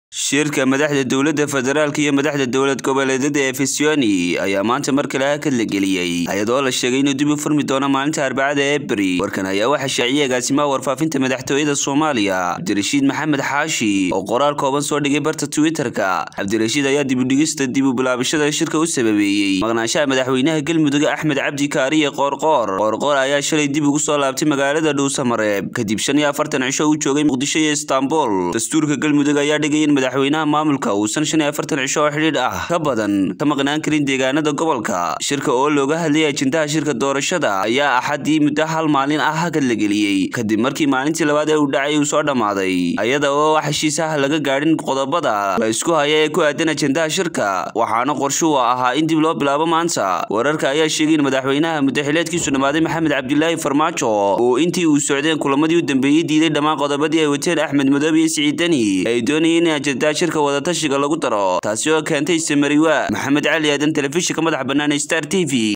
shirka madaxda dowladda federaalk iyo madaxda dowlad goboleedyada ee fisioni ayaa maanta mar kale hakad la geliyey iyadoo la sheegay inuu dib u furmi doono maalinta arbacada ebri warkan ayaa waxaa shaaciyay agaasimaha warfaafinta madaxtooyada soomaaliya cabdirashiid maxamed xaashi oo qoraal kooban soo dhigay barta twitter-ka cabdirashiid ayaa dibudhigista dib u bilaabashada shirka u sababeeyey maqnaanshaha madaxweynaha galmudug axmed cabdi kaariye qoorqoor qoorqoor ayaa shalay dib ugu soo laabtay magaalada dhuusamareeb kadib shan iyo afartan cisho uu joogay muqdisho iyo istaanbul dastuurka galmudug ayaa dhigay in madaxweynaha maamulka uusan shan iyo afartan cisho oo xidhiidh ah ka badan ka maqnaan karin deegaanada gobolka shirka oo looga hadlayay ajendaha shirka doorashada ayaa axadii muddo hal maalin ah hakad la geliyey kadib markii maalintii labaad ee uu dhacay uu soo dhammaaday iyada oo wax heshiis ah laga gaadhin qodobada la isku haya ee ku aadan ajendaha shirka waxaana qorshuhu ahaa in dib loo bilaabo maanta wararka ayaa sheegay in madaxweynaha muddaxileedkiisu dhammaaday maxamed cabdilaahi farmaajo oo intii uu socdeen kulamadii u dambeeyey diiday dhammaan qodobadii ay wateen axmed madoobe iyo siciid deni ay doonayeen in ajendaha shirka wadatashiga lagu daro taasi oo keentay samariwa maxamed cali aadan telefishinka madaxa bannaan ee star t v